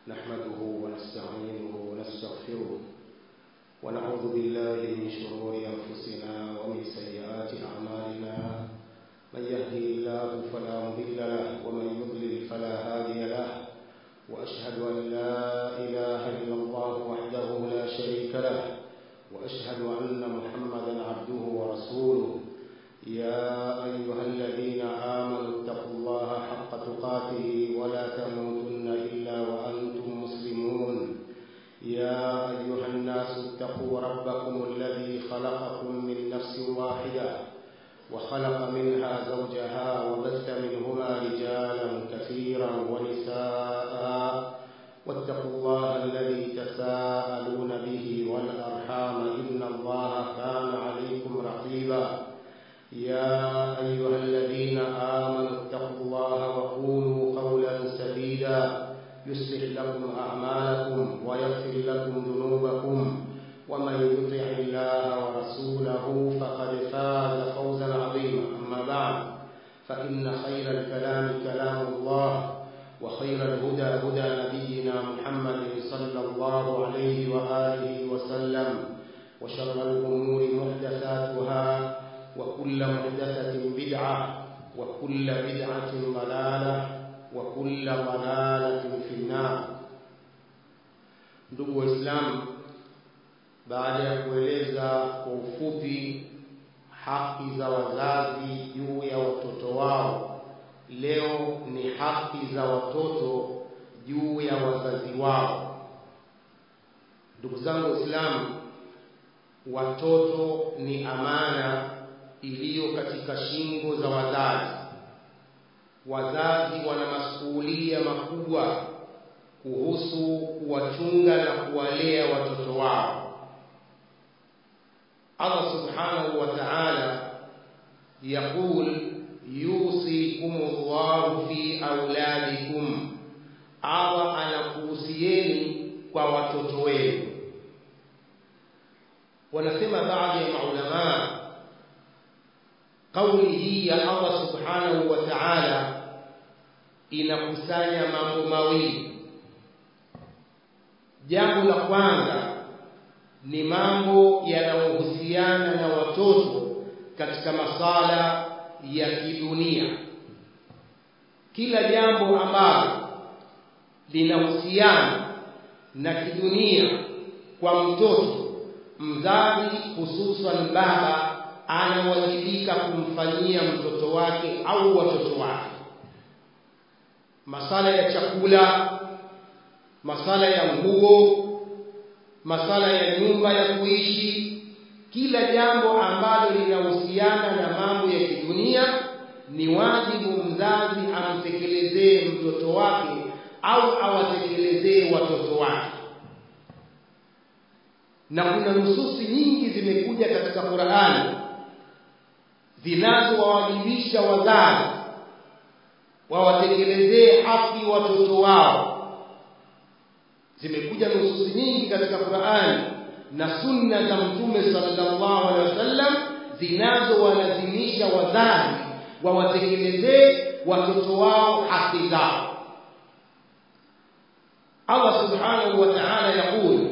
نحمده ونستعينه ونستغفره ونعوذ بالله من شرور أنفسنا ومن سيئات أعمالنا من يهدي الله فلا مضل له ومن يضلل فلا هادي له وأشهد أن لا إله إلا الله وحده لا شريك له وأشهد أن محمدا عبده ورسوله يا أيها الذين آمنوا اتقوا الله حق تقاته ولا تموتن إلا وأنتم مسلمون يا أيها الناس اتقوا ربكم الذي خلقكم من نفس واحدة وخلق منها زوجها وبث منهما رجالا كثيرا ونساء واتقوا الله الذي تساءلون به والأرحام إن الله كان عليكم رقيبا يا أيها الذين آمنوا اتقوا الله وقولوا قولا سديدا يصلح لكم أعمالكم ويغفر لكم ذنوبكم ومن يطع الله ورسوله فقد فاز فوزا عظيما أما بعد فإن خير الكلام كلام الله وخير الهدى هدى نبينا محمد صلى الله عليه وآله وسلم وشر الأمور محدثاتها وكل محدثة بدعة وكل بدعة ضلالة وكل ضلالة في النار ndugu waislamu baada ya kueleza kwa ufupi haki za wazazi juu ya watoto wao leo ni haki za watoto juu ya wazazi wao ndugu zangu waislamu watoto ni amana iliyo katika shingo za wazazi wazazi wana masuhulia makubwa kuhusu kuwachunga na kuwalea watoto wao Allah subhanahu wa ta'ala yaqul yusikum Allahu fi auladikum Allah anakuhusieni kwa watoto wenu wanasema baadhi ya maulamaa kauli hii ya Allah subhanahu wa ta'ala inakusanya mambo mawili jambo la kwanza ni mambo yanayohusiana na watoto katika masala ya kidunia kila jambo ambalo linahusiana na kidunia kwa mtoto mzazi hususan baba anawajibika kumfanyia mtoto wake au watoto wake masala ya chakula masala ya nguo masala ya nyumba ya kuishi kila jambo ambalo linahusiana na mambo ya kidunia ni wajibu mzazi amtekelezee mtoto wake au awatekelezee watoto wake na kuna nususi nyingi zimekuja katika Qur'ani zinazowawajibisha wazazi wawatekelezee haki watoto wao zimekuja nususi nyingi katika Qur'ani na sunna za mtume sallallahu alaihi wasallam zinazowalazimisha wazazi wawatekelezee watoto wao haki zao Allah subhanahu wa ta'ala yaqul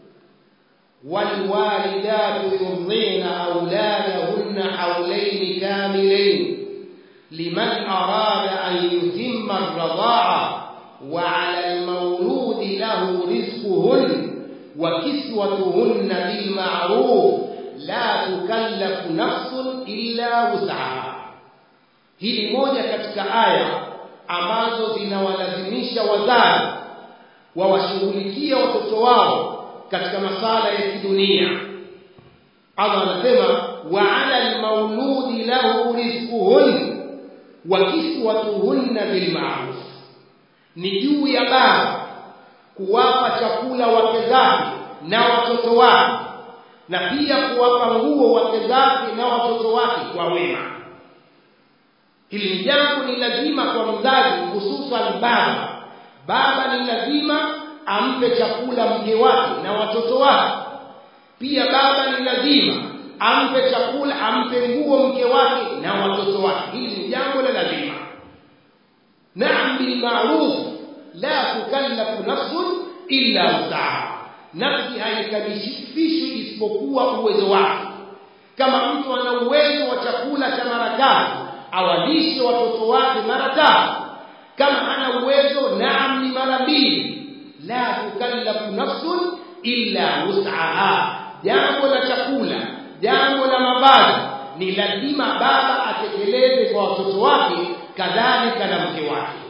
والوالدات يرضين أولادهن حولين كاملين لمن أراد أن يتم الرضاعة وعلى المولود له رزقهن وكسوتهن بالمعروف لا تكلف نفس إلا وسعها hili moja katika aya ambazo zinawalazimisha wazazi wawashughulikia watoto wao katika masala ya kidunia Allah anasema wa 'ala al-mauludi lahu rizquhun wa kiswatuhunna bil ma'ruf ni juu ya baba kuwapa chakula wake zake na watoto wake na pia kuwapa nguo wake zake na watoto wake kwa wema hili ni jambo ni lazima kwa mzazi hususan baba baba ni lazima ampe chakula mke wake na watoto wake pia baba ni lazima ampe chakula ampe nguo mke wake na watoto wake hili ni jambo la lazima naam bil ma'ruf la tukallafu nafsun illa wusaha nafsi haikalifishwi isipokuwa uwezo wake kama mtu ana uwezo wa chakula cha mara tatu awalishe watoto wake mara tatu kama ana uwezo naam ni mara mbili la tukallafu nafsun illa wus'aha jambo la chakula jambo la mavazi ni lazima baba atekeleze kwa watoto wake kadhalika na mke wake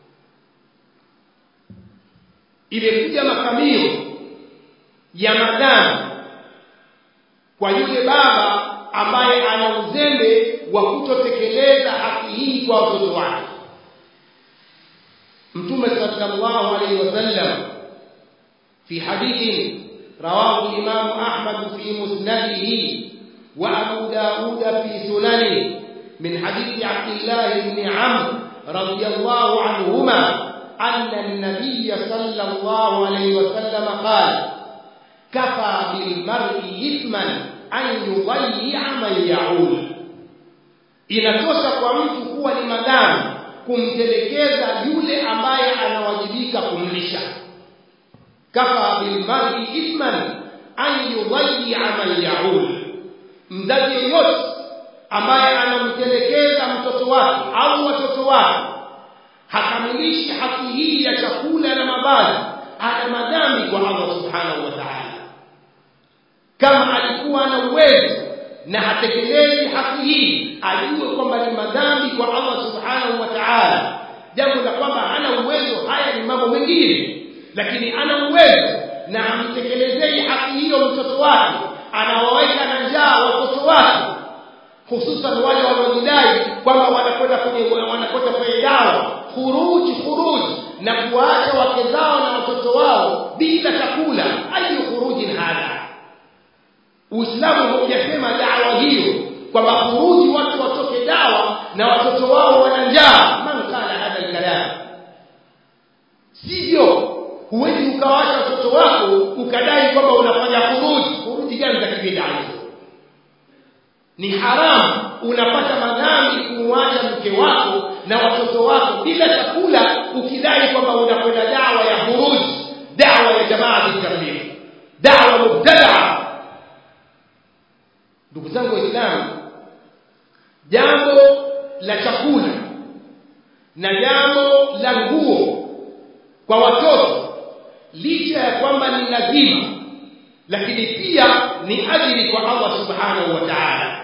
imekuja makamio ya madhambi kwa yule baba ambaye ana uzembe wa kutotekeleza haki hii kwa watoto wake mtume sallallahu alaihi wasallam fi hadithin رواه الإمام أحمد في مسنده وأبو داود في سننه من حديث عبد الله بن عمرو رضي الله عنهما أن النبي صلى الله عليه وسلم قال كفى بالمرء إثما أن يضيع من يعول inatosha kwa mtu kuwa ni madhambi kumtelekeza yule ambaye anawajibika kumlisha kafa bilmar'i ithman an yudayya man yaul mzazi yoyote ambaye anamtelekeza mtoto wake au watoto wake hakamilishi haki hii ya chakula na mavazi ana madhambi kwa Allah subhanahu wa ta'ala kama alikuwa na uwezo na hatekelezi haki hii ajue kwamba ni madhambi kwa Allah subhanahu wa ta'ala jambo la kwamba hana uwezo haya ni mambo mengine lakini ana uwezo na amtekelezei haki hiyo mtoto wake anawaweka na njaa watoto wake hususan wale wanaojidai kwamba wanakwenda kwenye wanakwenda kwenye dawa khuruji khuruji na kuwaacha wake zao na watoto wao bila chakula ayu khurujin hadha uislamu haujasema dawa hiyo kwamba khuruji watu watoke dawa na watoto wao wana njaa man kana hadha alkalam sivyo huwezi ukawaacha watoto wako ukadai kwamba unafanya khuruji khuruji gani za kibida ni haramu unapata madhambi kumwacha mke wako na watoto wako bila chakula ukidai kwamba unakwenda dawa ya khuruji dawa ya jamaa tabligh dawa mubtadaa ndugu zangu waislamu jambo la chakula na jambo la nguo kwa watoto licha ya kwamba ni lazima lakini pia ni ajili kwa Allah subhanahu wa ta'ala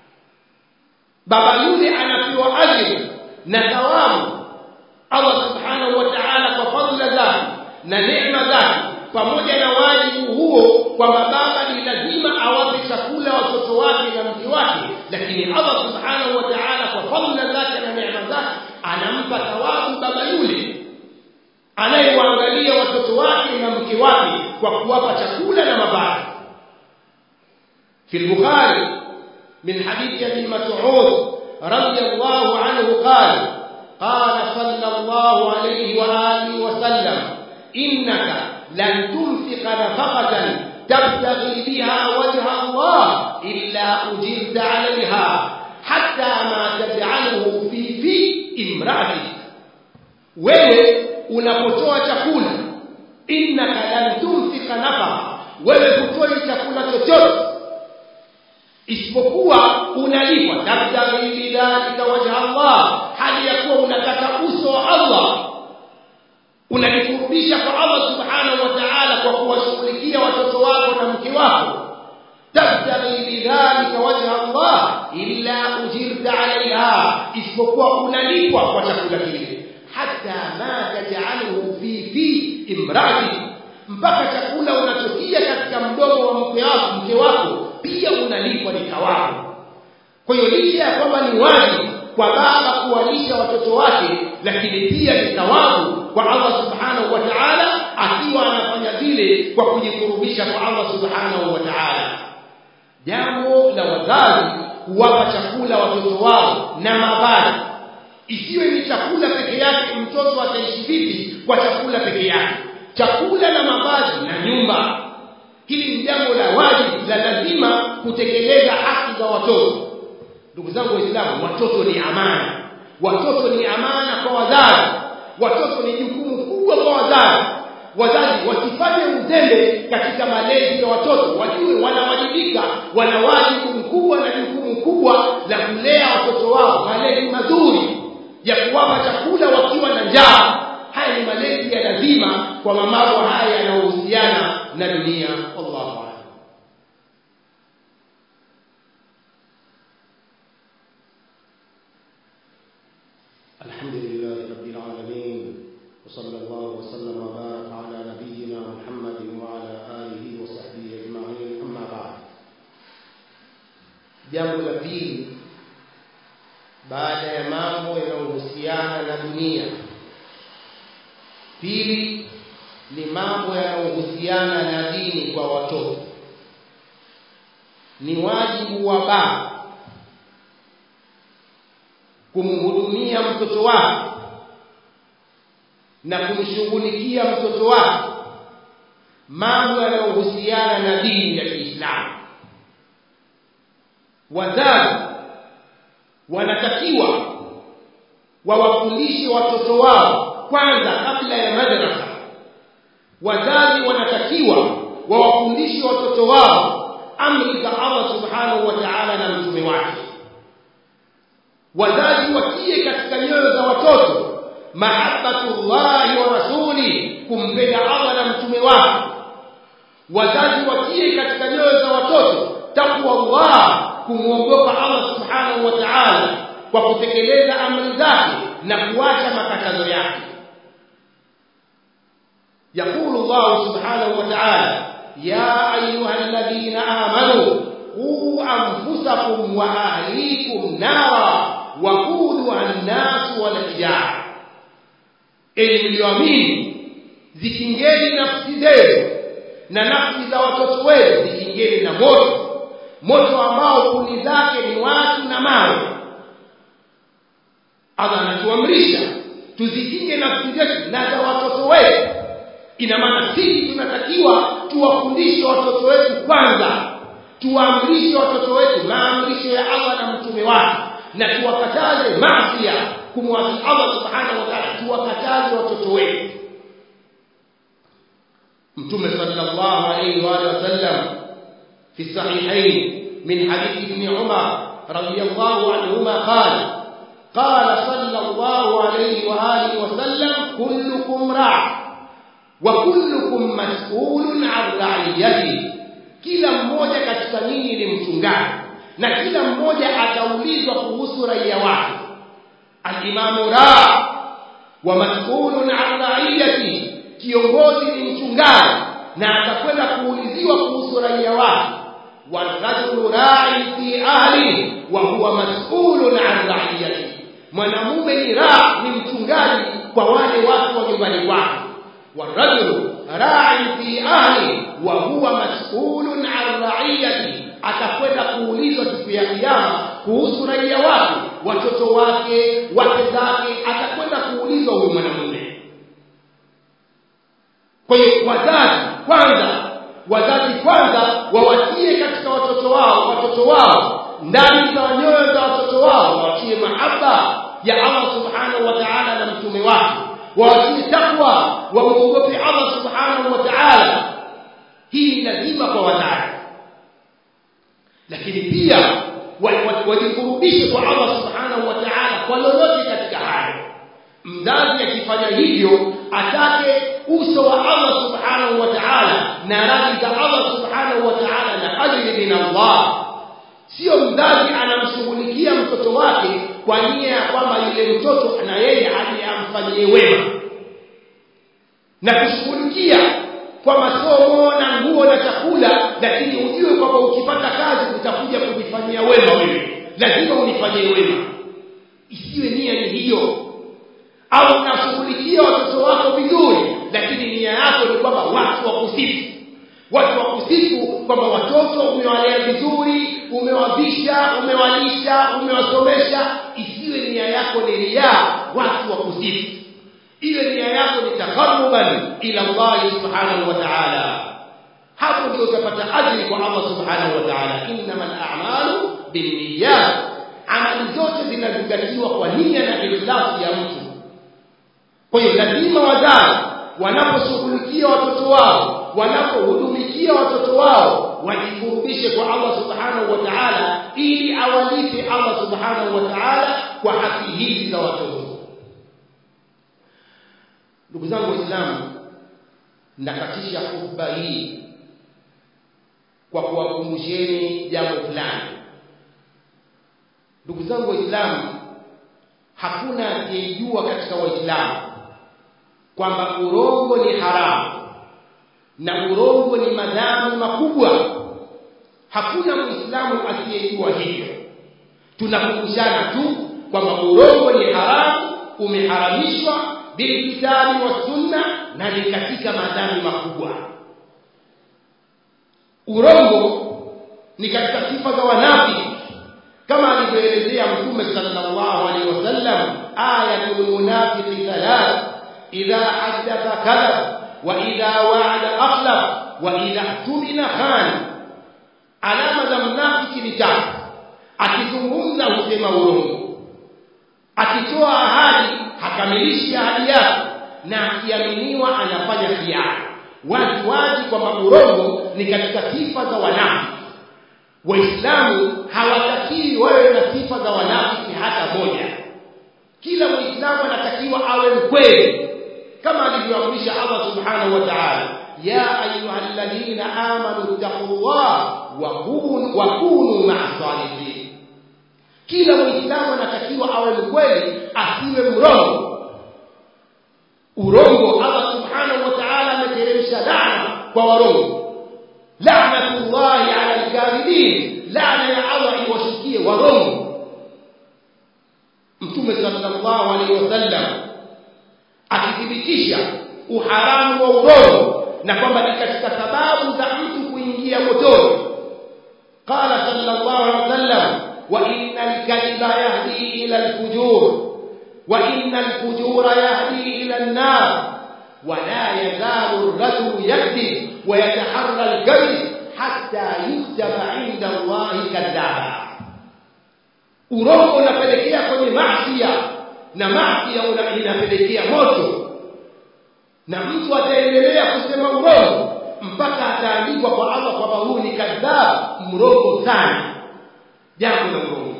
baba yule anapewa ajili na thawabu Allah subhanahu wa ta'ala kwa fadhila zake na neema zake pamoja na wajibu huo kwamba baba ni lazima awape chakula watoto wake na mke wake lakini Allah subhanahu wa ta'ala kwa fadhila zake na neema zake anampa thawabu baba yule anayewaangalia watoto wake na mke wake kwa kuwapa chakula na mavazi في البخاري من حديث ابي مسعود رضي الله عنه قال قال صلى الله عليه واله وسلم انك لن تنفق نفقه تبتغي بها وجه الله الا اجرت عليها حتى ما تجعله في في امراتك wewe unapotoa chakula innaka lan tunfika nafaqa wewe hutoi chakula chochote isipokuwa unalipwa tabtaghi bidhalika wajha Allah hali ya kuwa unataka uso wa Allah unajikurubisha kwa Allah subhanahu wa ta'ala kwa kuwashughulikia watoto wako na mke wako tabtaghi bidhalika wajha Allah illa ujirta alaiha isipokuwa unalipwa kwa chakula kile hata ma taj'aluhu fi fi imrati mpaka chakula unachokia katika mdomo wa mke wako mke wako pia unalipwa ni thawabu kwa hiyo licha ya kwamba ni wajibu kwa baba kuwalisha watoto wake lakini pia ni thawabu kwa Allah subhanahu wa ta'ala akiwa anafanya vile kwa kujikurubisha kwa Allah subhanahu wa ta'ala jambo la wazazi kuwapa chakula watoto wao na mavazi isiwe ni chakula peke yake mtoto ataishi vipi kwa chakula peke yake chakula na mavazi na nyumba hili ni jambo la wajibu la lazima kutekeleza haki za watoto ndugu zangu waislamu watoto ni amana watoto ni amana kwa wazazi watoto ni jukumu kubwa kwa wazazi wazazi wasifanye uzembe katika malezi ya watoto wajue wanawajibika wana wajibu mkubwa na jukumu kubwa la kulea watoto wao malezi mazuri ya kuwapa chakula wakiwa na njaa haya ni malezi ya lazima kwa mamabo haya yanayohusiana na dunia wallahu a'lam الحمد لله رب العالمين وصلى الله وسلم وبارك على نبينا محمد وعلى آله وصحبه أجمعين أما بعد jambo la pili baada ya mambo yanayohusiana na dunia pili ni mambo yanayohusiana na dini kwa watoto ni wajibu wa baba kumhudumia mtoto wake na kumshughulikia mtoto wake mambo yanayohusiana na dini ya Kiislamu wazazi wanatakiwa wawafundishe watoto wao kwanza kabla ya madrasa wazazi wanatakiwa wawafundishe watoto wao amri za Allah subhanahu wa ta'ala na mtume wake wazazi watie katika nyoyo za watoto mahabbatullahi wa rasuli kumpenda Allah na mtume wake wazazi watie katika nyoyo za watoto takwa Allah kumwogopa Allah subhanahu wa ta'ala kwa kutekeleza amri zake na kuacha makatazo yake يقول الله سبحانه وتعالى يا أيها الذين آمنوا قوا أنفسكم وأهليكم نارا وقودها الناس والحجارة ili mlioamini zikingeni nafsi zenu na nafsi za watoto wenu zikingeni na moto moto ambao kuni zake ni watu na mawe Allah anatuamrisha tuzikinge nafsi zetu na za watoto wetu ina maana sisi tunatakiwa tuwafundishe watoto wetu kwanza tuwaamrishe watoto wetu maamrisho ya Allah na mtume wake na tuwakataze maasi kumwasi Allah subhanahu wa ta'ala tuwakataze watoto wetu mtume sallallahu alayhi wa sallam fi sahihain min hadith ibn Umar radiyallahu anhuma qala قال صلى الله عليه وآله وسلم كلكم راع وكلكم مسؤول عن رعيته kila mmoja katika nyinyi ni mchungaji na kila mmoja ataulizwa kuhusu raia wake alimamu ra wa mas'ulun an ra'iyati kiongozi ni mchungaji na atakwenda kuuliziwa kuhusu raia wake warajulu ra'i fi ahli wa huwa mas'ulun an ra'iyati mwanamume ni ra ni mchungaji kwa wale watu wa nyumbani kwake والرجل راع في أهله وهو مسؤول عن رعيته atakwenda kuulizwa siku ya kiyama kuhusu raia wake watoto wake wake zake atakwenda kuulizwa huyu mwanamume kwa hiyo wazazi kwanza wazazi kwanza wawatie katika watoto wao watoto wao ndani za nyoyo za watoto wao wawatie mahaba ya Allah subhanahu wa ta'ala na mtume wake wawatie takwa wamuogope Allah subhanahu wa ta'ala hii ni lazima kwa wazazi lakini pia wajikurubishe kwa Allah subhanahu wa ta'ala kwa lolote katika hayo mzazi akifanya hivyo atake uso wa Allah subhanahu wa ta'ala na radhi za Allah subhanahu wa ta'ala na ajili min Allah sio mzazi anamshughulikia mtoto wake kwa nia ya kwamba yule mtoto na yeye aje amfanyie wema na kushughulikia kwa masomo na nguo na chakula lakini ujue kwamba ukipata kazi utakuja kujifanyia wema wewe lazima unifanyie wema isiwe nia ni hiyo au unashughulikia watoto wako vizuri lakini nia yako ni kwamba watu wakusifu watu wakusifu kwamba watoto umewalea vizuri umewavisha umewalisha umewasomesha isiwe nia yako ni riaa watu wakusifu iwe nia yako ni taqarruban ila Allah subhanahu wa ta'ala hapo ndio utapata ajili kwa Allah subhanahu wa ta'ala innamal a'malu binniyat amali zote zinazingatiwa kwa nia na ikhlasi ya mtu kwa hiyo lazima wazazi wanaposhughulikia watoto wao wanapohudumikia watoto wao wajikurubishe kwa Allah subhanahu wa ta'ala ili awalipe Allah subhanahu wa ta'ala kwa haki hizi za watoto ndugu zangu waislamu nakatisha hotuba hii kwa kuwakumbusheni jambo fulani ndugu zangu waislamu hakuna asiyejua katika waislamu kwamba urongo ni haramu na urongo ni madhambi makubwa hakuna muislamu asiyejua hivyo tunakumbushana tu kwamba urongo ni haramu umeharamishwa bilkitabi wa sunna na ni katika madhambi makubwa urongo ni katika sifa za wanafiki kama alivyoelezea mtume sallallahu alaihi wasallam ayatul munafiqi thalath idha haddatha kadhab wa idha wa'ada akhlaf wa idha tumina khan alama za mnafiki ni tatu akizungumza husema urongo akitoa ahadi hakamilishi ahadi yake na akiaminiwa anafanya khiana wazi wazi kwamba urongo ni katika sifa za wanafiki waislamu hawatakii wawe na sifa za wanafiki hata moja kila muislamu anatakiwa awe mkweli kama alivyoamrisha Allah subhanahu wa ta'ala ya ayyuhalladhina amanu taqullaha wa kunu wa kunu ma'as salihin kila muislamu anatakiwa awe mkweli asiwe mrongo urongo Allah subhanahu wa ta'ala ameteremsha laana kwa warongo la'natullahi 'ala al-kadhibin laana ya Allah iwashikie warongo mtume sallallahu alaihi wasallam akithibitisha uharamu wa urongo na kwamba ni katika sababu za mtu kuingia motoni qala sallallahu alaihi wasallam wa innal kadhiba yahdi ila al-fujur wa innal fujura yahdi ila an-nar ولا يزال الرجل يكذب ويتحرى الكذب حتى يكتب عند الله كذابا urongo unapelekea kwenye maasiya na maasiya inapelekea moto na mtu ataendelea kusema urongo mpaka ataandikwa kwa Allah kwamba huyu ni kadhab mrongo sana jambo la urongo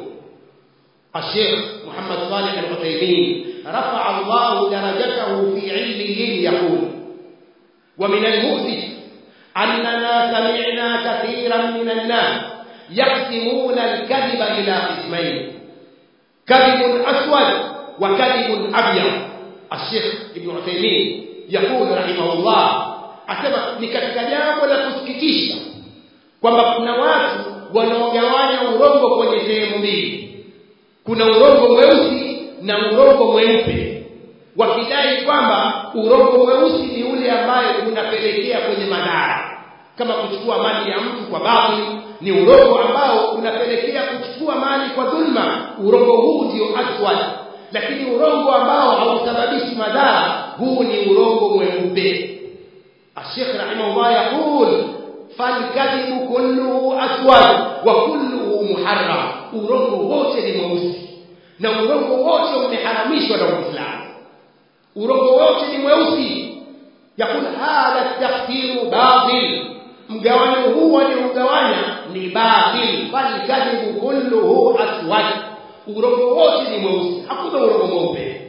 الشيخ محمد صالح العثيمين رفع الله درجته في علمه يقول ومن المؤسف أننا سمعنا كثيرا من الناس يقسمون الكذب إلى قسمين كذب أسود وكذب أبيض الشيخ ابن عثيمين يقول رحمه الله asema ni katika jambo la kusikitisha kwamba kuna watu wanaogawanya urongo kwenye sehemu mbili kuna urongo mweusi na urongo mweupe wakidai kwamba urongo mweusi ni ule ambaye unapelekea kwenye madhara kama kuchukua mali ya mtu kwa batil ni urongo ambao unapelekea kuchukua mali kwa dhulma urongo huu ndio aswad lakini urongo ambao hausababishi madhara huu ni urongo mweupe الشيخ رحمه الله يقول فالكذب كله أسود وكله محرم urongo wote ni mweusi na urongo wote umeharamishwa na Uislamu urongo wote ni mweusi yakul hadha tafsiru batil mgawanyo huu waliogawanya ni batil bal kadhibu kulluhu aswad urongo wote ni mweusi hakuna urongo mweupe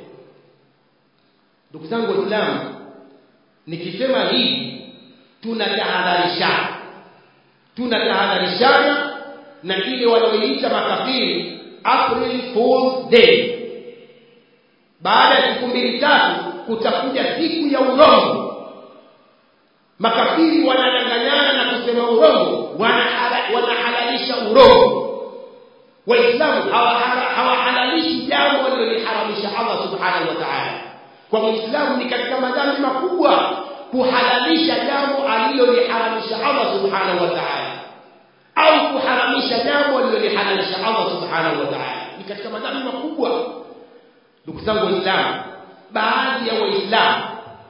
ndugu zangu waislamu nikisema hii tunatahadharishana tunatahadharishana na ile wanaoiita makafiri April Fool's Day baada ya siku mbili tatu kutakuja siku ya urongo makafiri wanadanganyana na kusema urongo wanahalalisha urongo waislamu hawahalalishi jambo waliloliharamisha Allah subhanahu wa ta'ala kwa muislamu ni katika madhambi makubwa kuhalalisha jambo aliloliharamisha Allah subhanahu wa ta'ala au kuharamisha jambo alilolihalalisha Allah subhanahu wa ta'ala ni katika madhambi makubwa ndugu zangu waislamu baadhi ya waislamu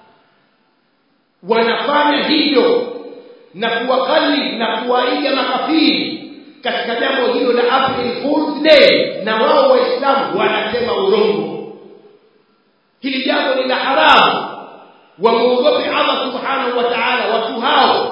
wanafanya hivyo na kuwakalif na kuwaiga makafiri katika jambo hilo la April Fool's Day na wao waislamu wanasema urongo hili jambo ni la haramu wamuogope Allah subhanahu wa ta'ala watu hao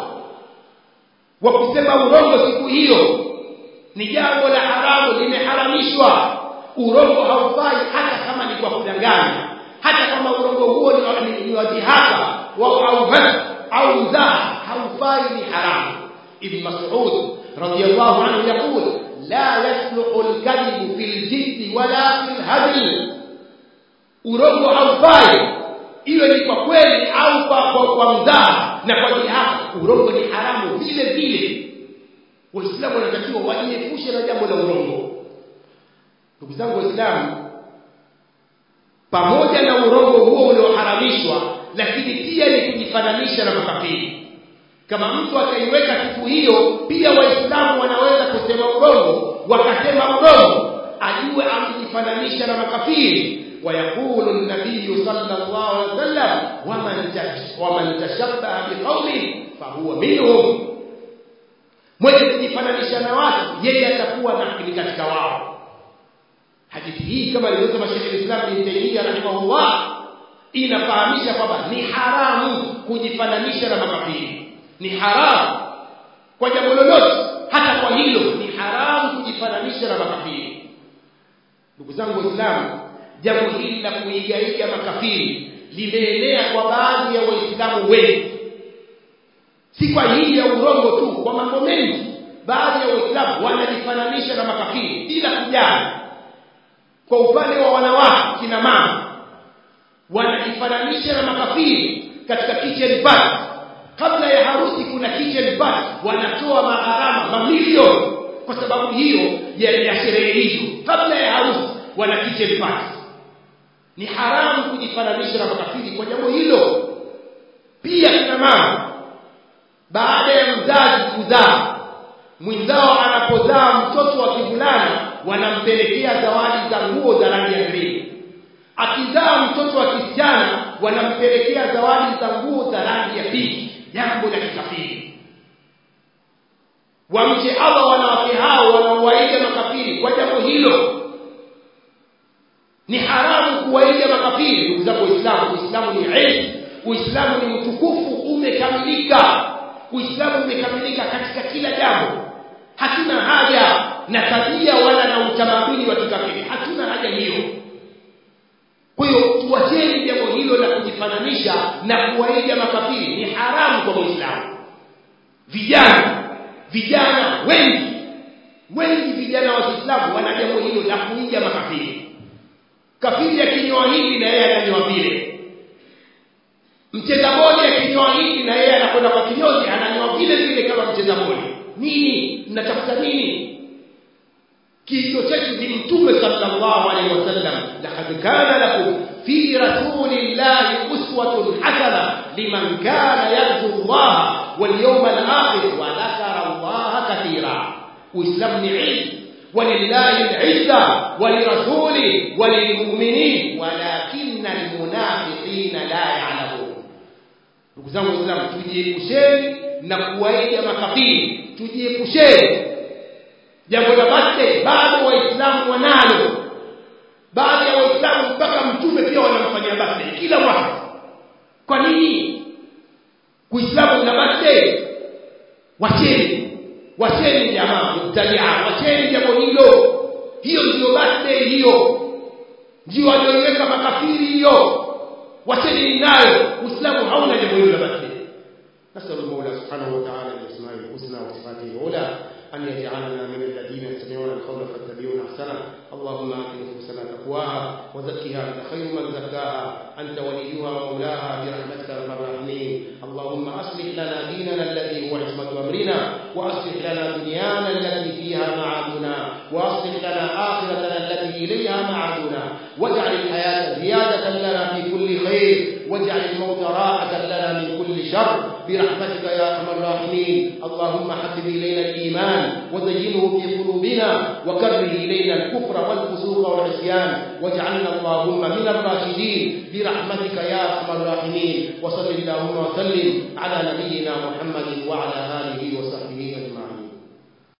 wa kusema urongo siku hiyo ni jambo la haramu limeharamishwa urongo haufai hata kama ni kwa kudanganya hata kama urongo huo ni wa dhihaka au au mzaha haufai ni haramu ibn mas'ud radiyallahu anhu yaqul la yasluhu al-kadhib fil jidd wala fil hadl urongo haufai iwe ni kwa kweli au kwa, kwa, kwa mzaha na kwa dhihaka urongo ni haramu vile vile waislamu wanatakiwa wajiepushe na jambo la urongo ndugu zangu waislamu pamoja na urongo huo ulioharamishwa lakini pia ni kujifananisha na makafiri kama mtu akaiweka siku hiyo pia waislamu wanaweza kusema urongo wakasema urongo ajue amejifananisha na makafiri ويقول النبي صلى الله عليه وسلم ومن ومن تشبه بقوم فهو منهم mwenye kujifananisha na watu yeye atakuwa na katika wao hadithi hii kama alivyosema Sheikh Islam Ibn Taymiyyah rahimahullah inafahamisha kwamba ni haramu kujifananisha na makafiri ni haramu kwa jambo lolote hata kwa hilo ni haramu kujifananisha na makafiri ndugu zangu waislamu jambo hili la kuigaiga makafiri limeenea kwa baadhi ya waislamu wengi si kwa hili ya urongo tu kwa mambo mengi baadhi ya waislamu wanajifananisha na makafiri bila kujali kwa upande wa wanawake kina mama wanajifananisha na makafiri katika kitchen party kabla ya harusi kuna kitchen party wanatoa magharama mamilioni kwa sababu hiyo ya, ya sherehe hizo kabla ya harusi wana kitchen party ni haramu kujifananisha na makafiri kwa jambo hilo pia kina mama baada ya mzazi kuzaa mwenzao anapozaa mtoto wa kivulana wanampelekea zawadi za nguo za rangi ya green akizaa mtoto wa kisichana wanampelekea zawadi za nguo za rangi ya pinki jambo la kikafiri wamche Allah wanawake hao wanaowaiga makafiri kwa jambo hilo ni haramu kuwaiga makafiri ndugu zangu waislamu uislamu ni ilmu uislamu ni mtukufu umekamilika uislamu umekamilika katika kila jambo hatuna haja na tabia wala na utamaduni wa kikafiri hatuna haja hiyo kwa hiyo tuwacheni jambo hilo la kujifananisha na kuwaiga makafiri ni haramu kwa muislamu vijana vijana wengi wengi vijana wa Kiislamu wana jambo hilo la kuiga makafiri kafiri akinyoa hivi na yeye ananyoa vile mcheza bodi akinyoa hivi na yeye anakwenda kwa kinyozi ananyoa vile vile kama mcheza bodi nini mnatafuta nini kicho chetu ni mtume sallallahu alaihi wasallam laqad kana lakum fi rasulillahi uswatun hasana liman kana yarju Allah wal yawmal akhir wa dhakara Allah katira uislamu ni ilmu ولله العزة ولرسوله وللمؤمنين ولكن المنافقين لا يعلمون ndugu zangu waislamu tujiepusheni na kuwaiga makafiri tujiepusheni jambo la birthday bado waislamu wanalo baadhi ya waislamu mpaka mtume pia wanamfanyia birthday kila mwaka kwa nini uislamu una birthday wacheni wacheni jamaa mtalia wacheni jambo hilo hiyo ndio birthday hiyo ndio walioiweka makafiri hiyo wacheni nayo uislamu hauna jambo hilo la birthday نسأل المولى سبحانه وتعالى بأسمائه الحسنى وصفاته العلى أن يجعلنا من الذين يستمعون القول فاتبعون أحسنه اللهم آت نفوسنا تقواها وزكها أنت خير من زكاها أنت وليها ومولاها برحمتك يا أرحم الراحمين اللهم أصلح لنا ديننا الذي هو عصمة أمرنا وأصلح لنا دنيانا التي فيها معادنا وأصلح لنا آخرتنا التي إليها معادنا واجعل الحياة زيادة لنا في كل خير واجعل الموت راحة لنا من كل شر برحمتك يا ارحم الراحمين اللهم حبب الينا الايمان وزينه في قلوبنا وكره الينا الكفر والفسوق والعصيان واجعلنا اللهم من الراشدين برحمتك يا ارحم الراحمين وصل اللهم وسلم على نبينا محمد وعلى اله وصحبه